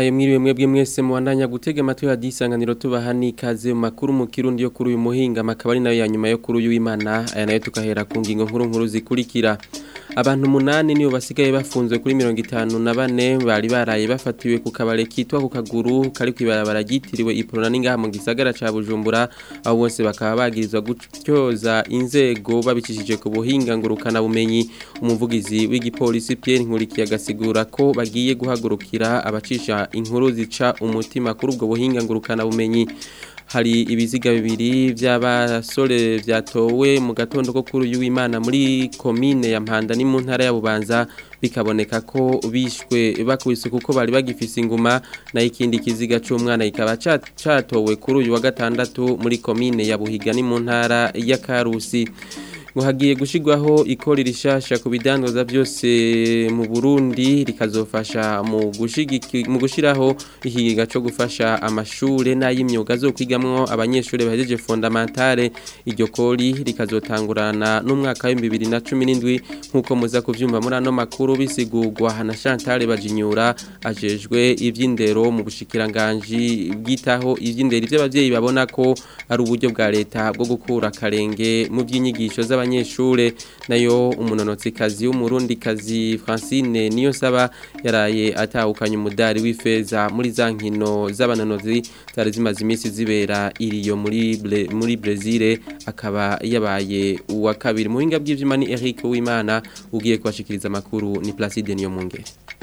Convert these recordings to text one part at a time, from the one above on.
ndabahaye mwiriwe mwebwe mwese mubandanya gutega amatwi hadisanganiro tubaha n'ikaze mu makuru mu kirundi yo kuri uyu muhinga makaba ari nayo ya nyuma yo kuri uyu w'Imana aya nayo tukahera ku ngingo nkuru nkuru zikurikira abantu umunani nibo basigaye bafunzwe kuri mirongo itanu na bane bari baraye bafatiwe ku kabare kitwa ku kaguru kari kwibarabara ryitiriwe iprona n'ingaha mu gisagara ca Bujumbura abo bose bakaba bagirizwa gutyoza inzego babicishije ku buhinga ngurukana bumenyi umuvugizi w'igipolisi Pierre Nkurikiye agasigura ko bagiye guhagurukira abacisha inkuru zica umutima kuri ubwo buhinga ngurukana bumenyi hari ibiziga bibiri by'abasore byatowe mu gatondo ko kuri uyu w'Imana muri komine ya Mpanda ni mu ntara ya Bubanza bikaboneka ko bishwe bakubise kuko bari bagifise inguma na ikindi kiziga cy'umwana ikaba catowe kuri uyu wa gatandatu muri komine ya Buhiga ni mu ntara ya Karusi ngo hagiye gushigwaho ikori rishasha ku bidandaza byose mu Burundi rikazofasha mu gushigiki mu gushiraho ikigiga cyo gufasha amashure n'ay'imyuga zo kwigamwo abanyeshure bahejeje fondamentale iryo kori rikazotangurana n'umwaka wa 2017 nkuko muza kuvyumva muri ano makuru bisigurwa na Chantal Bajinyura ajejwe ivy'indero mu bushikiranganje bwitaho ivy'indero ivy'abavyeyi babona ko ari uburyo bwa leta bwo gukura karenge mu by'inyigisho z'abanyeshure nayo umunonotsi kazi w'umurundi kazi Francine niyo saba yaraye atahukanye umudari w'ifeza muri za nkino z'abanonozi zari zimaze iminsi zibera iriyo muri Bre, muri Brazil akaba yabaye uwa kabiri muhinga bw'ivyuma ni Eric Uwimana ugiye kubashikiriza makuru ni Placide niyo munge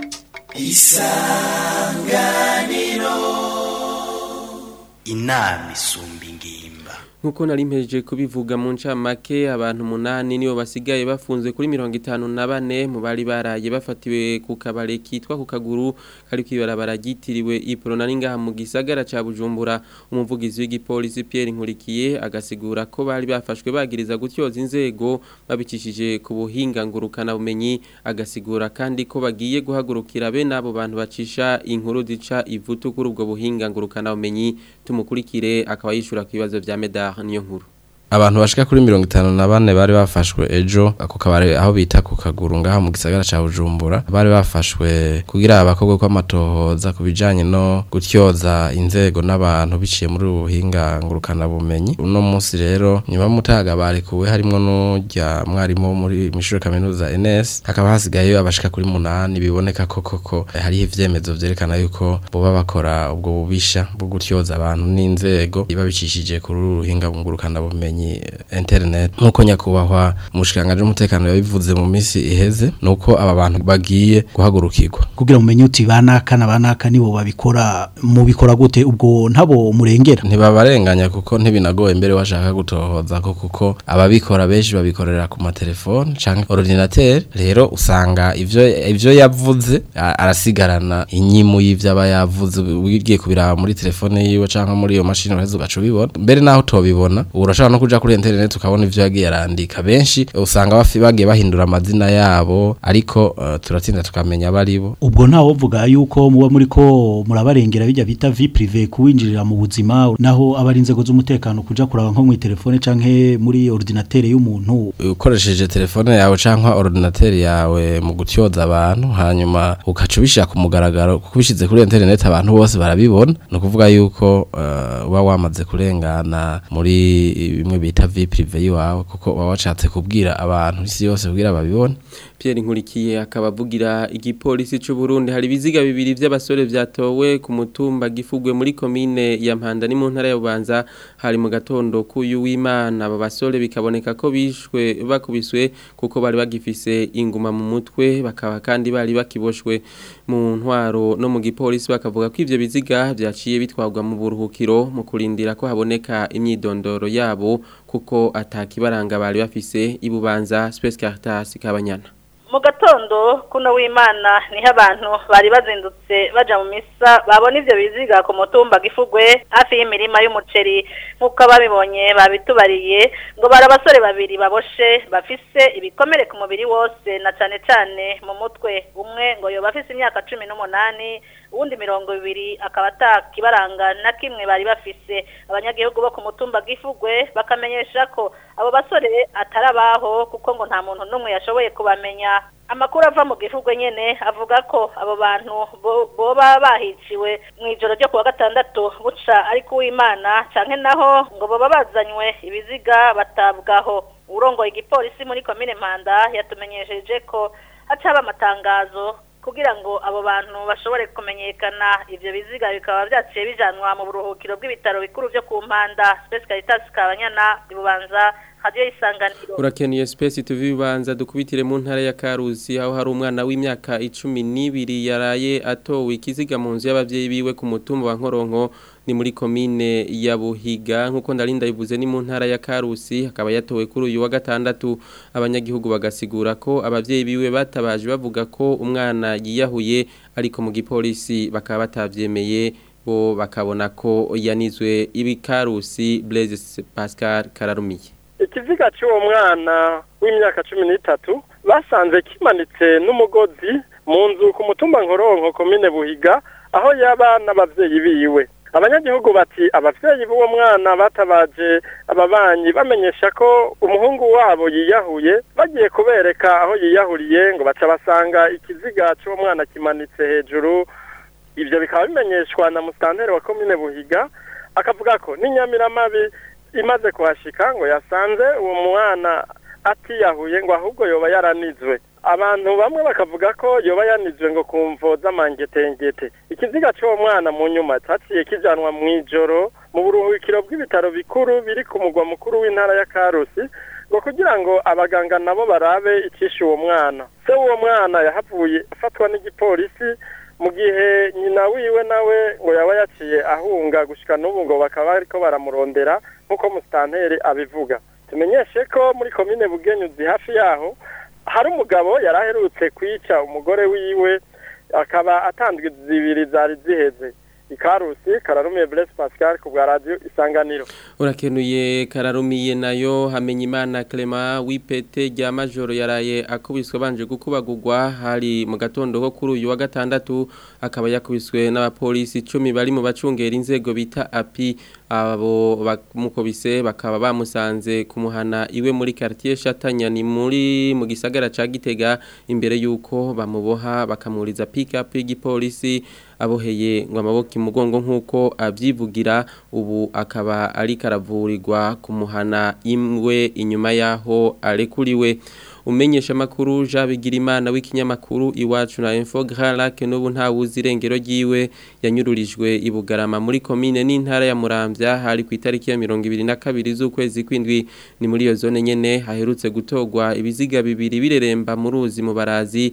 Isanganiro Inami isumba ingimba nkuko nari mpejeje kubivuga mu ncamake abantu umunani nibo basigaye bafunzwe kuri mirongo itanu na bane mu bari baraye bafatiwe ku kabare kitwa ku kaguru kari kwibarabara ryitiriwe iprona n'ingaha mu gisagara ca Bujumbura umuvugizi w'igipolisi Pierre Nkurikiye agasigura ko bari bafashwe bagiriza gutyoza inzego babicishije ku buhinga ngurukana bumenyi agasigura kandi ko bagiye guhagurukira be nabo bantu bacisha inkuru zica ivutu kuri ubwo buhinga ngurukana bumenyi tumukurikire akaba yishura ku bibazo vya Medar niyo nkuru abantu bashika kuri mirongo itanu na bane bari bafashwe ejo ako kabari aho bita ku kaguru ngaha mu gisagara ca Bujumbura bari bafashwe kugira abakobwa kw'amatohoza ku bijanye no gutyoza inzego n'abantu biciye muri ubuhinga ngurukana bumenyi uno munsi rero nyuma mutaga barekuwe harimwo n'urya mwarimu muri mishure kaminuza NS hakaba hasigaye abashika kuri munani biboneka ko koko hariho ivyemezo vyerekana yuko boba bakora ubwo bubisha bwo gutyoza abantu n'inzego babicishije kuri uruhinga ngurukana bumenyi internet nkuko nyakubahwa umushikanganje w'umutekano yabivuze mu minsi iheze nuko aba bantu bagiye guhagurukirwa kugira mumenye uti banaka na banaka nibo babikora mu bikora gute ubwo ntabo murengera ntibabarenganya kuko ntibinagoye mbere washaka gutohoza ko kuko ababikora benshi babikorera ku matelefone canke ordinateur rero usanga ivyo ivyo yavuze arasigarana inyimu y'ivyo aba yavuze ugiye kubiraba muri telefone yiwe canke muri iyo mashini uraheza ugaca ubibona mbere naho utobibona urashobora no kuja kuri internet ukabona ivyo yagiye arandika benshi usanga bafi bagiye bahindura amazina yabo ariko uh, turatinda tukamenya baribo ubwo ntawo vuga yuko muba muri ko murabarengera bijya bita vie privé kuwinjirira mu buzima naho abari inzego z'umutekano kuja kuraba nko mu telefone canke muri ordinateur y'umuntu ukoresheje telefone yawe canke ordinateur yawe mu gutyoza abantu hanyuma ukaca ubishira ku mugaragaro kuko bishize kuri internet abantu bose barabibona no kuvuga yuko uh, uba wamaze kurengana muri bimwe bita vie privé yiwawe kuko baba washatse kubwira abantu isi yose kugira babibone Pierre Nkurikiye akaba avugira igipolisi c'u Burundi hari biziga bibiri vy'abasore vyatowe ku mutumba gifugwe muri komine ya Mpanda ni mu ntara ya Bubanza hari mu gatondo kuyu w'Imana aba basore bikaboneka ko bishwe bakubiswe kuko bari bagifise inguma mu mutwe bakaba kandi bari bakiboshwe mu ntwaro no mu gipolisi bakavuga ko ivyo biziga vyaciye bitwagwa mu buruhukiro mu kurindira ko haboneka imyidondoro yabo kuko atakibaranga bari bafise ibubanza Space Caritas kabanyana mu gatondo kuno w'imana niho abantu bari bazindutse baja mu misa babona ivyo biziga ku mutumba gifugwe hafi y'imirima y'umuceri nk'uko ababibonye babitubariye ngo bari abasore babiri baboshe bafise ibikomere ku mubiri wose na cane cane mu mutwe umwe ngo yoba afise imyaka cumi n'umunani uwundi mirongo ibiri akaba atakibaranga na kimwe bari bafise abanyagihugu bo ku mutumba gifugwe bakamenyesha ko abo basore atari abaho kuko ngo nta muntu n'umwe yashoboye kubamenya amakuru ava mu gihugu nyene avuga ko abo bantu bo- boba bahiciwe mu ijoro ryo kuwa gatandatu buca ariko uwimana canke naho ngo boba bazanywe ibiziga batabwaho urongoye igipolisi muri komine mpanda yatumenyesheje ko hacaba amatangazo kugira ngo abo bantu bashobore kumenyekana ivyo biziga bikaba vyaciye bijanwa mu buruhukiro bw'ibitaro bikuru vyo ku mpanda Space Caritas Kabanyana ibubanza radio isanganiro Urakeneye space tuvi bibanza dukubitire mu ntara ya Karusi aho hari umwana w'imyaka 12 yaraye atowe ikiziga mu nzu y'abavyeyi biwe ku mutumba wa Nkoronko ni muri komine ya Buhiga nkuko ndarinda bivuze ni mu ntara ya Karusi akaba yatowe kuri uyu wa gatandatu abanyagihugu bagasigura ko abavyeyi biwe batabaje bavuga ko umwana yiyahuye ariko mu gipolisi bakaba batavyemeye bo bakabona ko yanizwe ibikarusi Blaise Pascal Kararumiye ikiziga cy'uwo mwana w'imyaka cumi n'itatu basanze kimanitse n'umugozi mu nzu ku mutumba nkoronko komine buhiga aho yaba n'abavyeyi biwe abanyagihugu bati abavyeyi b'uwo mwana batabaje ababanyi bamenyesha ko umuhungu wabo yiyahuye bagiye kubereka aho yiyahuriye ngo baca basanga ikiziga cy'uwo mwana kimanitse hejuru ivyo bikaba bimenyeshwa na musitanteri wa komine buhiga akavuga ko n'inyamiramabi imaze kuhashika ngo yasanze uwo mwana atiyahuye ngo ahubwo yoba yaranizwe abantu bamwe bakavuga ko yoba yanizwe ngo kumvo z'amangetengete ikiziga cy'uwo mwana mu nyuma cyaciye kijanwa mu ijoro mu buruhukiro bw'ibitaro bikuru biri ku mugwa mukuru w'intara ya karusi ngo kugira ngo abaganga nabo barabe icishe uwo mwana se w'uwo mwana yahavuye afatwa n'igipolisi mu gihe nyina wiwe nawe ngo yaba yaciye ahunga gushika n'ubu ngo bakaba bariko baramurondera nk'uko musitanteri abivuga tumenyeshe ko muri komine bugenyuzi hafi yaho hari umugabo yari aherutse kwica umugore wiwe akaba atandwe zibiri zari ziheze ikarusi kararumiye Blaise Pascal ku bwa radio isanganiro urakenuye kararumiye nayo hamenya imana Clement wipete rya majoro yaraye akubiswe banje gukubagurwa hari mu gatondo ko kuri uyu wa gatandatu akaba yakubiswe n'abapolisi 10 bari mu bacungera inzego bita api abo bamukubise bakaba bamusanze kumuhana iwe muri quartier Chatanya ni muri mu gisagara ca Gitega imbere yuko bamuboha bakamuriza pick up y'igipolisi aboheye ngo amaboko imugongo nk'uko abyivugira ubu akaba ari karavurirwa kumuhana imwe inyuma yaho arekuriwe umenyesha makuru Jean Bigirimana w'ikinyamakuru iwacu na Info Grand Lac n'ubu nta wuzi irengero ryiwe yanyururijwe ibugarama muri commune n'intara ya Muramvya hari ku itariki ya 22 z'ukwezi kwindwi ni muri iyo zone nyene haherutse gutogwa ibiziga bibiri bireremba mu ruzi mu barazi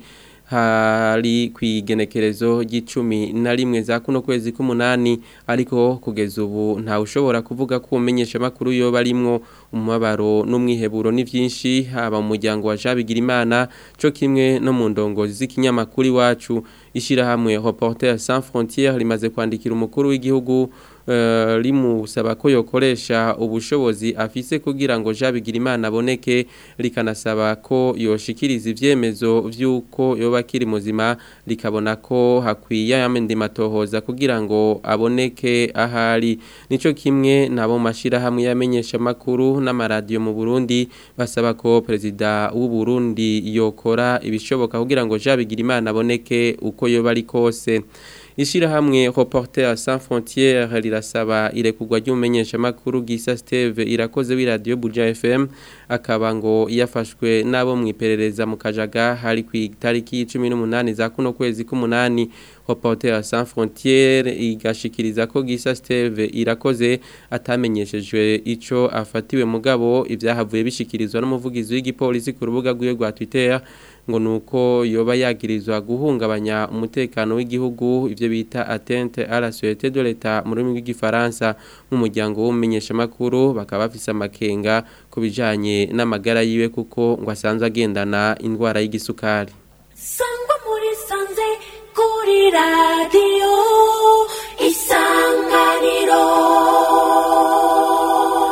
hari kwigenekerezo ry'icumi na rimwe za kuno kwezi k'umunani ariko kugeza ubu nta ushobora kuvuga ko umenyesha makuru yo barimwo umubabaro n'umwiheburo ni byinshi haba mu muryango wa Jabigira Imana cyo kimwe no mu ndongozi z'ikinyamakuru iwacu ishirahamwe Reporters sans frontières rimaze kwandikira umukuru w'igihugu Uh, rimusaba ko yokoresha ubushobozi afise kugira ngo Jabigira Imana aboneke rikanasaba ko yoshikiriza ivyemezo vyuko yoba kiri muzima likabona ko hakwiye yamendi matohoza kugira ngo aboneke ahari nico kimwe nabo mashira hamwe yamenyesha makuru n'amaradio mu Burundi basaba ko president w'u Burundi yokora ibishoboka kugira ngo Jabigira Imana aboneke uko yoba ari kose Ishirahamwe Reporters sans frontières rirasaba irekugwa ry'umenyesha makuru Gisa Steve irakoze wi radio Buja FM akaba ngo yafashwe nabo mwiperereza mu kajaga hari ku itariki 18 za kuno kwezi k'umunani Reporters sans frontières igashikiriza ko Gisa Steve irakoze atamenyeshejwe ico afatiwe mugabo ivyahavuye bishikirizwa n'umuvugizi w'igipolisi ku rubuga rwiwe rwa Twitter ngo nuko yoba yagirizwa guhungabanya umutekano w'igihugu ivyo bita atteinte à la sûreté de l'État mu rurimi rw'igifaransa nk'umuryango w'umenyesha makuru bakaba bafise amakenga kubijanye n'amagara yiwe kuko ngo asanzwe agendana indwara y'igisukari sangwa muri sanze kuri radio isanganiro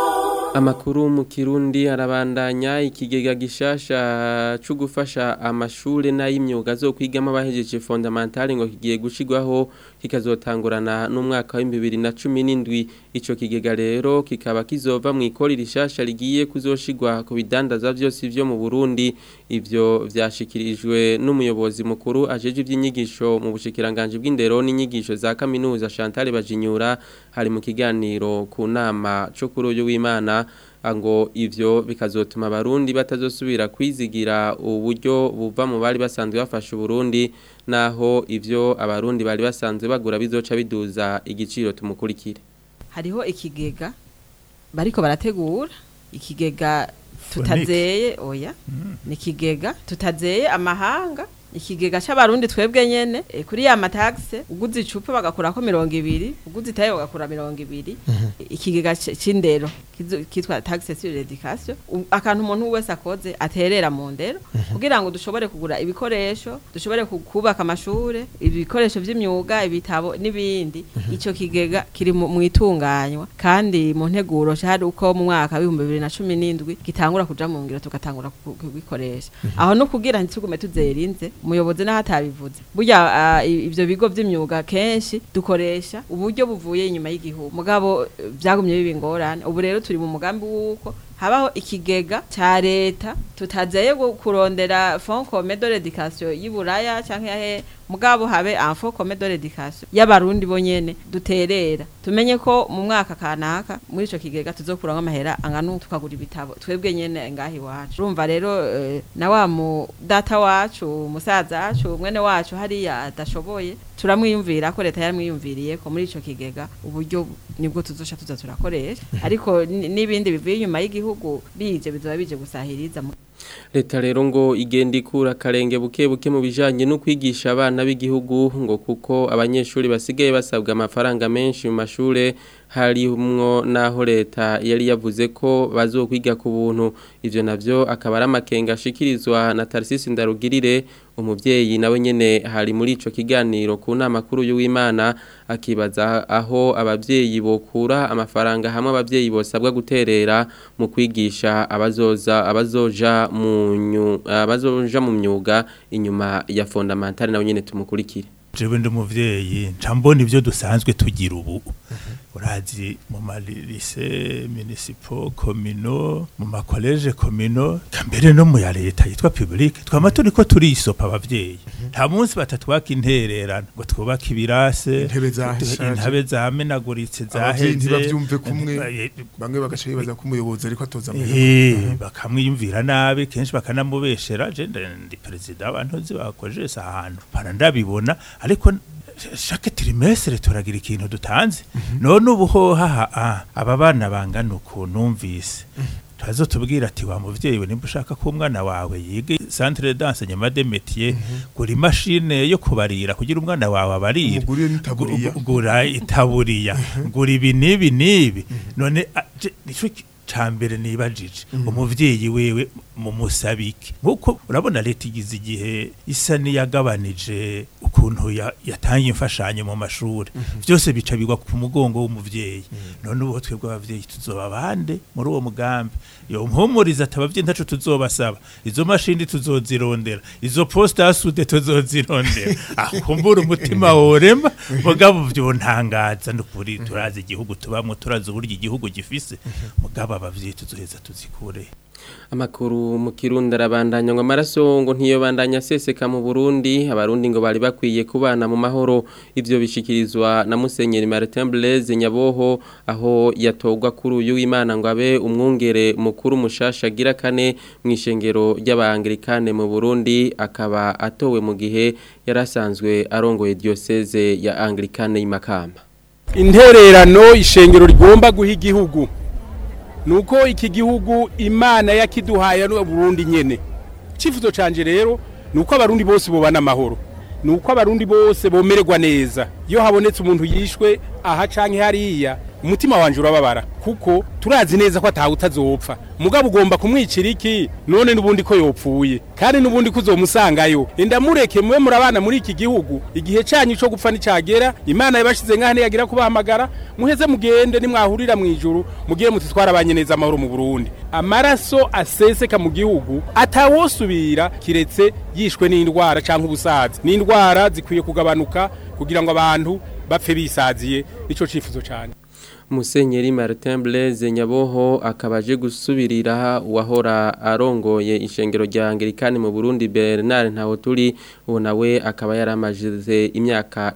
Amakuru mu Kirundi arabandanya ikigega gishasha cyo gufasha amashure n'ay'imyuga zo kwigamo abahejeje fondamentale ngo kigiye gushigwaho kikazotangurana n'umwaka wa 2017 ico kigega rero kikaba kizova mu ikori rishasha rigiye kuzoshigwa ku bidandaza byose byo mu Burundi ivyo vyashikirijwe n'umuyobozi mukuru ajeje ivy'inyigisho mu bushikiranganje bw'indero n'inyigisho za kaminuza Chantal Bajinyura hari mu kiganiro ku nama cyo kuri uyu w'Imana ngo ivyo bikazotuma abarundi batazosubira kwizigira uburyo buva mu bari basanzwe bafasha Burundi naho ivyo abarundi bari basanzwe bagura bizoca biduza igiciro tumukurikire hariho ikigega bariko barategura ikigega tutazeye oya ni ikigega tutazeye amahanga ikigega c'abarundi twebwe nyene e, kuri ya mataxe uguze icupa bagakurako mirongo ibiri uguze itaye bagakura mirongo ibiri ikigega c- c'indero kizo- kitwa taxe sur l'éducation U- akantu umuntu wese akoze aterera mu ndero kugira ngo dushobore kugura ibikoresho dushobore ku- kubaka amashure ibikoresho vy'imyuga ibitabo n'ibindi ico kigega kiri mu mu itunganywa kandi mu nteguro hari uko mu mwaka w'ibihumbi bibiri na cumi n'indwi gitangura kuja mu ngiro tugatangura ku- kugikoresha aho no kugira ntitugume tuzerinze umuyobozi naho atabivuze burya ah, i- ivyo bigo vy'imyuga kenshi dukoresha uburyo buvuye inyuma y'igihugu mugabo eh, vyagumye biba ingorane ubu rero turi mu mugambi w'uko habaho ikigega ca leta tutazeye gu- kurondera fond commun de l'éducation y'iburaya canke yahe mugabo habe un fond commun de l'éducation y'abarundi bonyene duterera tumenye ko mu mwaka kanaka muri ico kigega tuzokuramwo amahera angana uku tukagura ibitabo twebwe nyene ngaha iwacu urumva rero eh, na wa mu data wacu musaza wacu mwene wacu hariya adashoboye turamwiyumvira ko leta yaramwiyumviriye ko muri ico kigega uburyo nibwo tuzosha tuza turakoresha ariko ni- n'ibindi bivuye inyuma y'igihugu bije bizoba bije gusahiriza mu leta rero ngo igenda ikura akarenge buke buke mu bijanye no kwigisha abana b'igihugu ngo kuko abanyeshuri basigaye basabwa amafaranga menshi mu mashure harimwo naho leta yari yavuze ko bazokwiga ku buntu ivyo navyo akaba ari amakenga ashikirizwa na Tarsisi Ndarugirire umuvyeyi nawe nyene hari muri ico kiganiro ku nama kuru y'Uwimana akibaza aho abavyeyi bokura amafaranga hamwe abavyeyi bosabwa guterera mu kwigisha abazoza abazoja mu nyu- abazoja mu myuga inyuma ya fondamentale nawe nyene tumukurikire jewe ndi umuvyeyi nca mbona ivyo dusanzwe tugira ubu urazi mu marise municipal komino mu makoleje komino kambere no mu ya leta yitwa publique twama turiko turisopa abavyeyi nta munsi batatwaka intererano ngo twubake ibirase Intebe zashaje. intebe zamenaguritse abavyeyi zaheze ntibavyumve kumwe Eh, bamwe bagaca bibaza ko umuyobozi ariko atoza Eh, bakamwiyumvira nabi kenshi bakanamubeshera je nda- ndi perezida w'abantu bakojeje ahantu para ndabibona ariko chaque trimestre turagira ikintu dutanze none ubu hoha ah, aba bana bangana uku numvise turazo tubwira ati wa muvyeyi we nimba ushaka ko umwana wawe yiga centre d'enseignement des métiers gura imashine yo kubarira kugira umwana wawe abarire Umugurire n'itaburiya. Gu- gura itaburiya gura ibi n'ibi n'ibi none a- je- nico ki- cambere nibajije umuvyeyi wewe mu musabike nkuko urabona leta igize igihe isa niyagabanije ukuntu ya- yatanga imfashanyo mu mashuri byose bica bigwa ku mugongo w'umuvyeyi none ubu twebwe abavyeyi tuzoba bande muri uwo mugambi yo mpumuriza ati abavyeyi ntaco tuzobasaba izo mashini tuzozirondera izo poste asude tuzozirondera akumbura umutima worema mugabo vyontangaza nukuri turazi igihugu tubamwo turazi uburyo igihugu gifise mugabo abavyeyi tuzoheza tuzikure Amakuru mu Kirundi arabandanya ngo amaraso ngo ntiyobandanya seseka mu Burundi abarundi ngo bari bakwiye kubana mu mahoro ivyo bishikirizwa na Musenyeri Martin Blaise Nyaboho aho yatogwa kuri uyu w'Imana ngo abe umwungere mukuru mushasha gira kane mu ishengero ry'abangilikane mu Burundi akaba atowe mu gihe yarasanzwe arongoye diocese ya Anglikane y'Imakamba intererano ishengero rigomba guha igihugu nuko iki gihugu imana yakiduhaye no Burundi nyene icifuzo canje rero nuko abarundi bose bobana amahoro nuko abarundi bose bomererwa neza iyo habonetse umuntu yishwe aha canke hariya umutima wanje urababara kuko turazi neza ko atawe utazopfa mugabo ugomba kumwicira iki none n'ubundi ko yopfuye kandi n'ubundi ko uzomusangayo enda mureke mube murabana muri iki gihugu igihe cyanyu cyo gupfa nicagera imana yabashize nk'aho ntiyagira kubahamagara muheze mugende nimwahurira mu ijuru mugire muti twarabanye neza amahoro mu burundi amaraso aseseka mu gihugu atawosubira kiretse yishwe n'indwara cyangwa ubusazi n'indwara zikwiye kugabanuka kugira ngo abantu bapfe bisaziye nico cifuzo cyane Musenyeri Martin Blaise Nyaboho akabaje gusubirira uwahora arongoye ishengero rya Anglikani mu Burundi Bernard Ntawoturi uwo nawe akaba yaramajize imyaka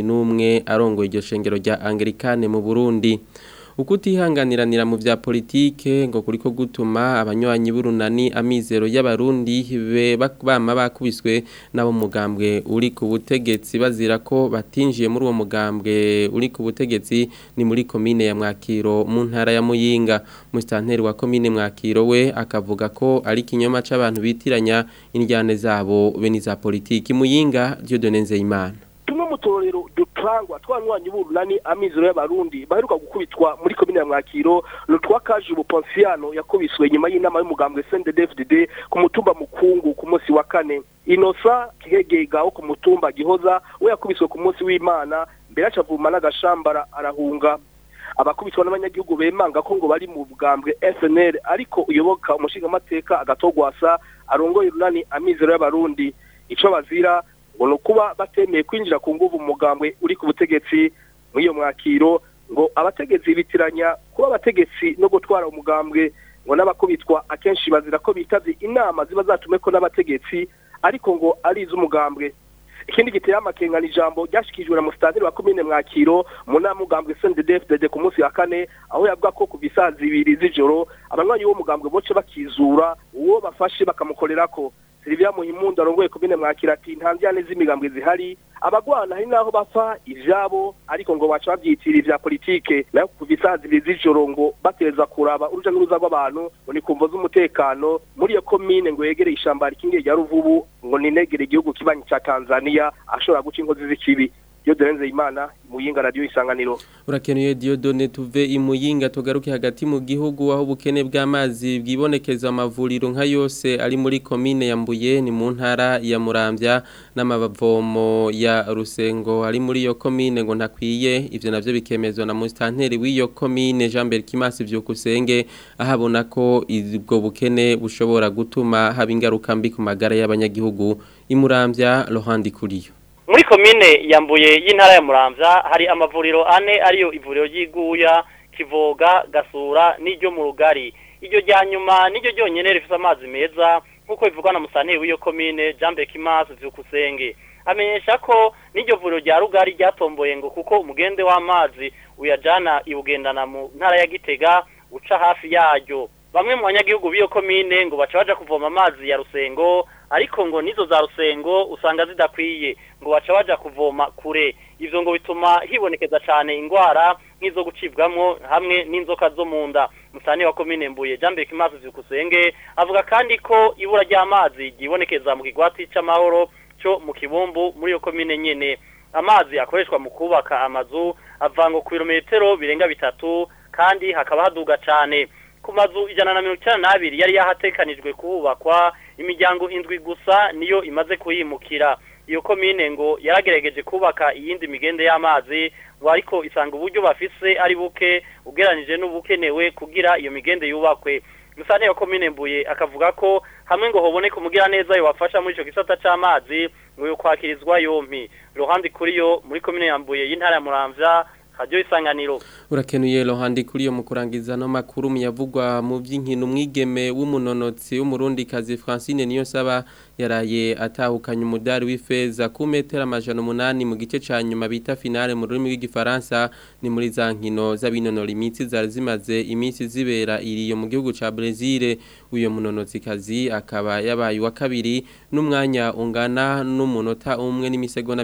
11 arongoye iryo shengero rya Anglikani mu Burundi ukutihanganiranira mu vya politike ngo kuriko gutuma abanywanyi burunani amizero y'abarundi be bama bakubiswe nabo mugambwe uri ku butegetsi bazira ko batinjiye muri uwo mugambwe uri ku butegetsi ni muri komine ya Mwakiro mu ntara ya Muyinga mustanteri wa komine Mwakiro we akavuga ko ari kinyoma c'abantu bitiranya indyane zabo be ni za politiki Muyinga Dieudonne Nzeyimana tumwe mu torero dutangwa twanywanyi burunani amizero y'abarundi baheruka gukubitwa muri komine ya mwakiro nutwa kaje ubuponsiano yakubiswe nyuma y'inama y'umugambwe CNDD-FDD ku mutumba mukungu ku munsi wa kane inosa kihegega wo ku mutumba gihoza we yakubiswe ku munsi w'imana mbere acavuma n'agashambara arahunga abakubitwa n'abanyagihugu bemanga ko ngo bari mu bugambwe FNL ariko uyoboka umushingamateka agatogwasa arongoye runani amizero y'abarundi ico bazira ngo nukuba batemeye kwinjira ku nguvu umugambwe uri ku butegetsi muri iyo mwakiro ngo abategetsi bitiranya kuba abategetsi no gutwara umugambwe ngo n'abakubitwa akenshi bazira ko bitavye inama ziba zatumeko n'abategetsi ariko ngo ari iz'umugambwe ikindi giteye amakenga ni ijambo ryashikijwe na musitanteri wa komine mwakiro mu nama mugambwe CNDD-FDD ku munsi wa kane aho yavuga ko kuva isaa zibiri z'ijoro abanywanyi b'uwo mugambwe boce bakizura uwo bafashe bakamukorerako Silvia Muhimundu arongoye komine mwakira ati nta njyane z'imigambwe zihari abagwana hari naho bapfa ivyabo ariko ngo baca bavyitira ivya politike nayo kuva isaa zibiri z'ijoro ngo bateza kuraba uruja n'uruza rw'abantu ngo ni kumvo z'umutekano muri iyo komine ngo yegereye ishamba rikingiye rya ruvubu ngo ninegere igihugu kibanyi ca Tanzania ashobora guca inkozi z'ikibi Dieudonne Imana muyinga radio isanganiro Urakenuye Dieudonne tuve imuyinga tugaruke hagati mu gihugu aho ubukene bw'amazi bwibonekeza amavuriro nka yose ari muri komine ya Mbuye ni mu ntara ya Muramvya n'amavomo ya Rusengo ari muri iyo komine ngo ntakwiye ivyo navyo bikemezwa na mustanteri w'iyo komine Jean Berkimas vyukusenge ahabona ko ubwo bukene bushobora gutuma haba ingaruka mbi ku magara y'abanyagihugu imuramvya Lohandi kuriyo muri komine yambuye y'intara ya muramvya hari amavuriro ane ariyo ivuriro ry'iguya kivoga gasura n'iryo mu rugari iryo rya nyuma n'iryo ryonyene rifise amazi meza nk'uko bivugwa na musanteri w'iyo komine jean bekimas vyukusenge amenyesha ko n'iryo vuriro rya rugari ryatomboye ngo kuko umugende w'amazi uyajana iwugendana mu ntara ya gitega uca hafi yaryo bamwe mu banyagihugu b'iyo komine ngo baca baja kuvoma amazi ya rusengo ariko ngo nizo za rusengo usanga zidakwiye ngo baca baja kuvoma kure ivyo ngo bituma hibonekeza cane ingwara nk'izo gucibwamwo hamwe n'inzoka zo mu nda musane wa komine mbuye Jean Bekimazi Vyukusenge avuga kandi ko ibura ry'amazi ryibonekeza mu kigwati c'amahoro cyo mu kibumbu muri iyo komine nyene amazi akoreshwa mu kubaka amazu avango ku birometero birenga bitatu kandi hakaba haduga cane ku mazu ijana na mirongo icyenda n'abiri yari yahatekanijwe kuhubakwa imiryango indwi gusa niyo imaze kuhimukira iyo komine ngo yaragerageje kubaka iyindi migende y'amazi ngo ariko isanga uburyo bafise ari buke ugeranije n'ubukenewe kugira iyo migende yubakwe gusa niyo komine mbuye akavuga ko hamwe ngo hoboneke umugira neza yobafasha muri ico gisata c'amazi ngo yo kwakirizwa yompi ruhande kuri yo muri komine ya mbuye y'intara ya muramvya radio isanganiro urakenuye rohandi kuri yo mu kurangiza no makuru muyavugwa mu by'inkino umwigeme w'umunonotsi w'umurundi kazi Francine niyo saba yaraye atahukanye umudari w'ifeza ku metero amajana umunani mu gice ca nyuma bita finale mu rurimi rw'igifaransa ni muri za nkino z'abinonora imitsi zari zimaze iminsi zibera iriyo mu gihugu ca Brazil uyo munonotsi kazi akaba yabaye wa kabiri n'umwanya ungana n'umunota umwe n'imisegonda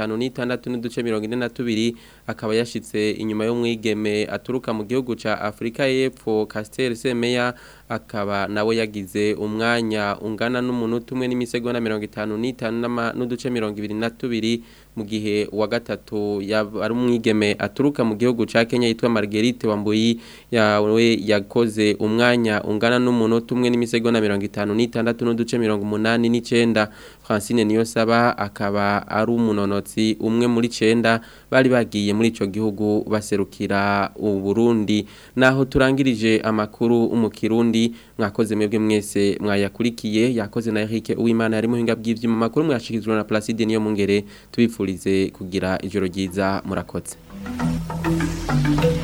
56 n'uduce 42 akaba yashitse inyuma y'umwigeme aturuka mu gihugu ca Afrika y'Epfo Castel Semeya akaba nawe yagize umwanya ungana n'umunota umwe n'imisego na mirongo itanu n'itanu n'ama- n'uduce mirongo ibiri na tubiri mu gihe uwa gatatu yaba- ari umwigeme aturuka mu gihugu ca Kenya yitwa Marguerite Wambuyi yawe yakoze umwanya ungana n'umunota umwe n'imisego na mirongo itanu n'itandatu n'uduce mirongo umunani n'icenda Francine Niyosaba akaba ari umunonotsi umwe muri cenda bari bagiye muri ico gihugu baserukira u Burundi naho turangirije amakuru umukirundi mwakoze mwebwe mwese mwayakurikiye yakoze na Eric Uwimana yari muhinga bw'ivyuma makuru mwashikizwa na Placide niyo mungere tubifurize kugira ijoro ryiza murakoze